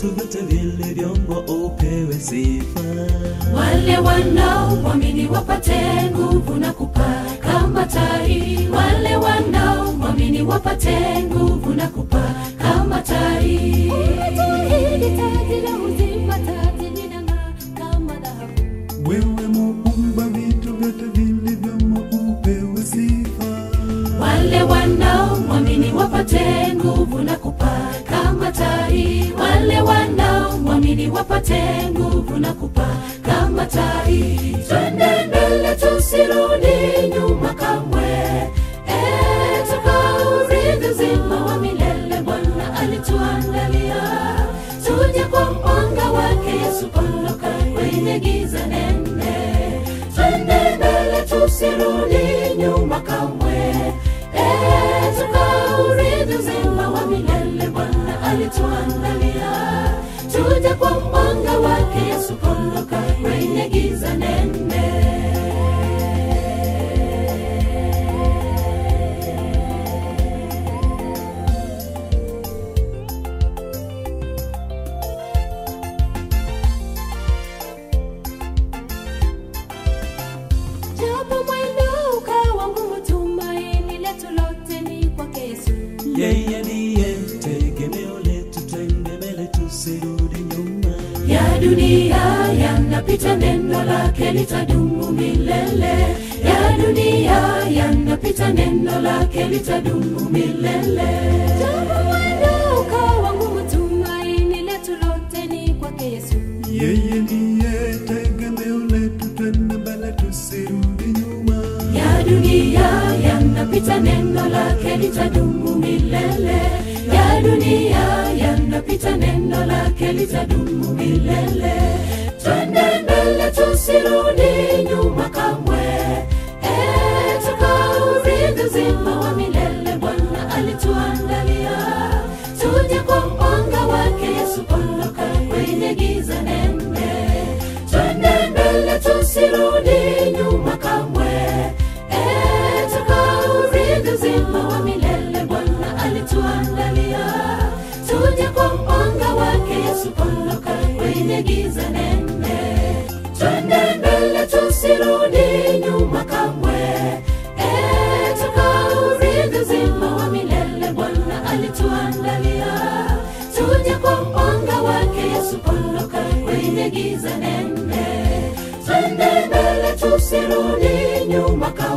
vitu vyote vilivyomo upewe sifa. wale wanaomwamini wapate nguvu na kupaa kama tai wale wanaomwamini wapate nguvu na kupaa kama tai Wewe muumba vitu vyote vilivyomo upewe sifa. wale wanaomwamini wapate nguvu na kupaa kama tai wale wanaomwamini wapate nguvu na kupaa kama tai twende mbele tusirudi nyuma kamwe Eh, tukaurithi uzima wa milele bwana alituandalia tuje kwa mwanga wake yesu kondoka kwenye giza nene twende mbele tusirudi nyuma kamwe Eh, tukaurithi uzima wa milele bwana alituandalia tuje kwa mwanga wake yesu kondoka kwenye giza nene japo mwendo ukawa ngumu tumaini letu lote ni kwake yesu Yeye ndiye tegemeo letu, twende mbele tusirudi nyuma. ya dunia yanapita neno lake litadumu milele ya dunia yanapita neno lake litadumu milele japo mwendo ukawa ngumu tumaini letu lote ni kwake yesu Yeye ndiye tegemeo letu, twende mbele tusirudi nyuma. ya dunia yanapita neno lake litadumu milele ya dunia yanapita neno lake litadumu milele twende mbele tusirudi nyuma kamwe Eh, tukaurithi uzima wa milele bwana alituandalia tuje kwa mwanga wake yesu kondoka kwenye giza nene twende mbele tusirudi nyuma kamwe Eh, tukaurithi uzima wa milele bwana alituandalia tuje kwa mwanga wake yesu kondoka kwenye giza nene twende mbele tusirudi nyuma kamwe Eh, tukaurithi uzima wa milele bwana alituandalia tuje kwa mwanga wake yesu kondoka kwenye giza nene twende mbele tusirudi nyuma kamwe Eh, tukaurithi uzima wa milele bwana alituandalia tuje kwa mwanga wake yesu kondoka kwenye giza nene twende mbele tusirudi nyuma kamwe